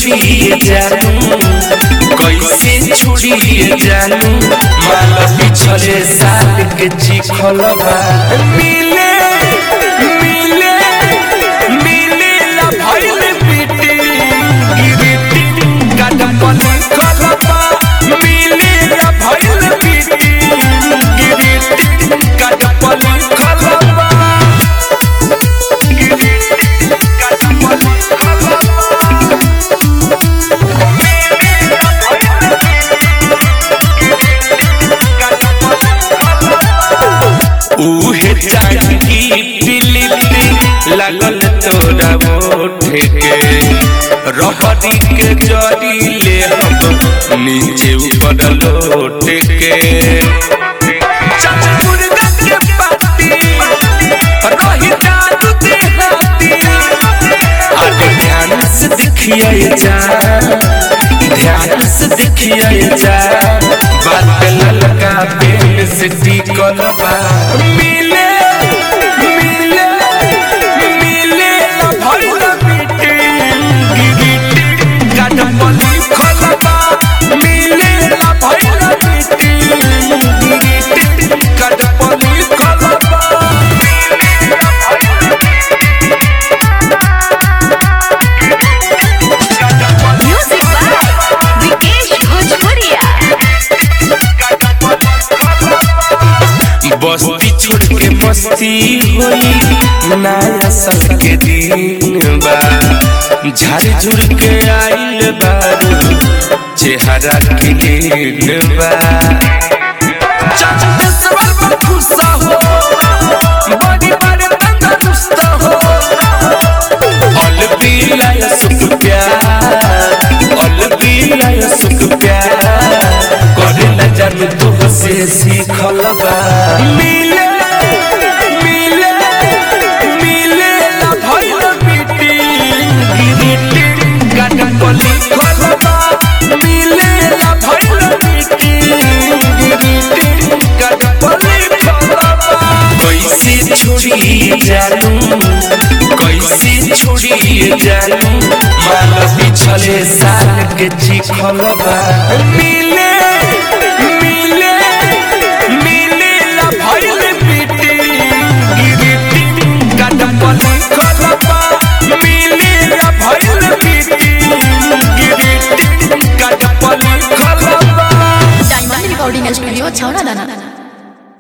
छोड़िए जानू कैसे छोड़िए जानू माल पिछले साल के चिखल बा मिले मिले मिले ला भइल पीटी गिरटी कदम लिखल बा मिले ला भइल पीटी गिरटी कदम लिखल बा उहे चांदी दिल्ली लागल तोरा ओठे के रहरी के जरी ले हम नीचे ऊपर लोटे के मुर्गा के पाती रही जादू देहाती अरे ध्यान से देखिए जा ध्यान से देखिए जा बात ललका पेन से टिकल बा मिले मिले मिले ला भइल पीटी गिरटी कदम लिखल बा मिले ला भइल पीटी गिरटी कदम लिखल बा Music by Vikesh Bhojpuria. बस्ती छोड़ के मस्ती होई नया साल के दिन बा झाड़ झुड़ के आइल बारू चेहरा क्लीन बा चंदेश्वर पर गुस्सा हो बड़ी बड़े तंदुरुस्त हो अलबिलाय सुख प्यार अलबिलाय सुख प्यार करे न जानू तू से सीखल बा मिले मिले मिले ला भइल पीटी गिरटी गाटन को लिखल बा मिले ला भइल पीटी गिरटी गाटन को लिखल बा कैसे छोड़ी जानू कैसे छोड़ी जानू माल पिछले साल के चिखल बा मिले मिले मिले ला भइल पीटी गिरटी कदम लिखल बा मिले ला भइल पीटी गिरटी कदम लिखल बा Diamond Recording Studio, Chowna Dana.